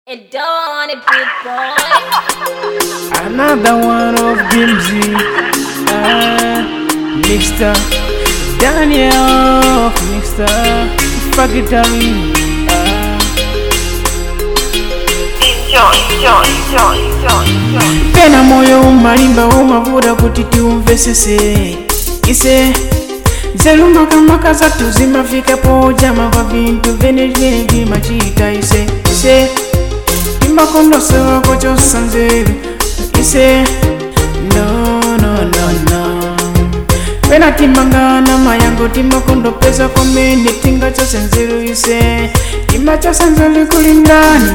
And don't it, big boy. Another one of Gimsy. Uh, Mr. Daniel, Mr. Fakitari. Uh, Enjoy, enjoy, enjoy, enjoy, enjoy. pena moyo umalimba umavuda kuti tiumvesese ise zelumakamaka zathu zimafikapo jama kwa vintu vene vene vimachita ise ise timakondosewako chosanzeru ise no no no no pena timangana mayango timakondopeza komene tingachosenzeru ise timachosenzeru kulindani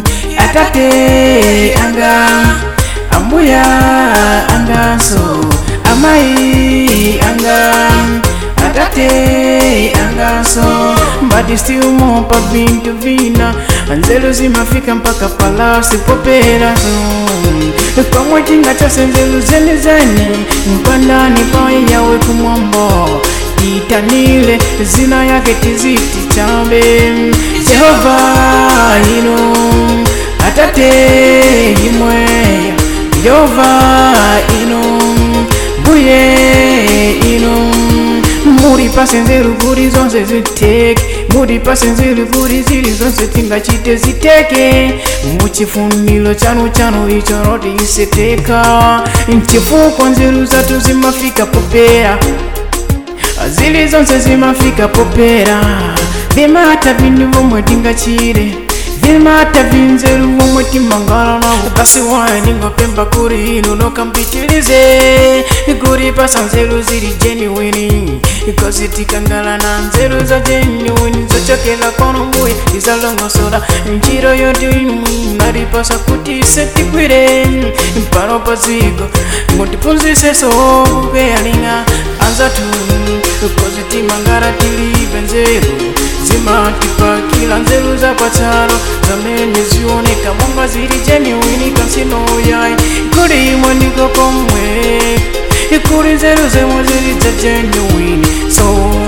atate anga ambuya angaso amai anga atate angaso mbati stiumopa vintu vina anzelu zimafika mpaka palasi poperaso pamwe tingachosenzeru zene zene mpandani paye yawe kumwambo itanile zina yake tiziti chambe jehova ino atate imwe yehova ino mbuye ino muri pasenzeru kuri zonse ziteke muri pasenzeru kuri ziri zonse tingachite ziteke muchifuniro chanu chanu icho roti iseteka nchifukwa nzeru zatu zimafika popera zili zonse zimafika popera vimata vindu vomwe tingachire vimata vinzeru vomwe timangala navo basi waye ningopemba kuri ino nokambitilize kuri pasa nzeru zili genuini ikozi tikangala na nzeru za genuini zochokela kono mbuye izalongosola njiro yotimwi nalipasa kuti setikwire mpano paziko mutipunziseso kukeyalinga anzatu kozi timangala tilibe nzeru zimatipakila nzeru zapatsalo zamene zioneka monga zili genuini kansino yayi kuli imwe ndiko komwe kuli nzeru zemwe zili za genuini so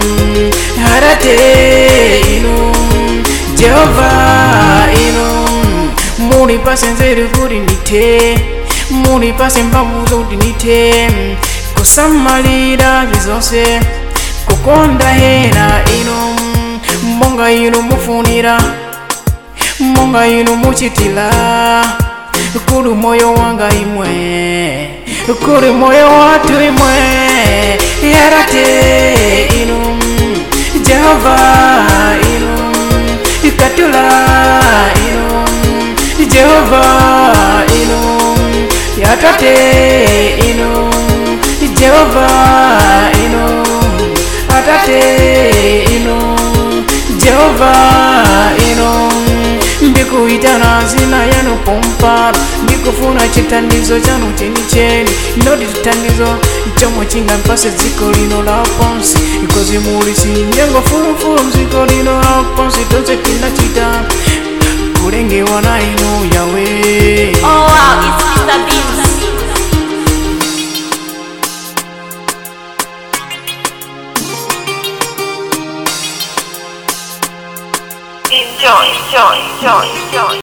harate ino jehova ino muli pase nzeru kuti ndite muli pase mbavu zoti ndite kusamalira zizonse kukonda hera ino monga ino mufunira monga ino muchitila kuli moyo wanga imwe kuli moyo watu imwe yarate ino jehova ino ikatula ino jehova ino yatate ino jehova ino atate ino jehova ino ndikuitana zina yanu pompano ndikufuna chitandizo chanu chenicheni ndoti chitandizo chomwe chingampase dziko lino la pansi ikozi muli sinyengo fulufulu mdziko lino la pansi tonse tinachita kulengewa na inu yawe Oh wow, it's Mr. Beats. Enjoy, enjoy, enjoy, enjoy.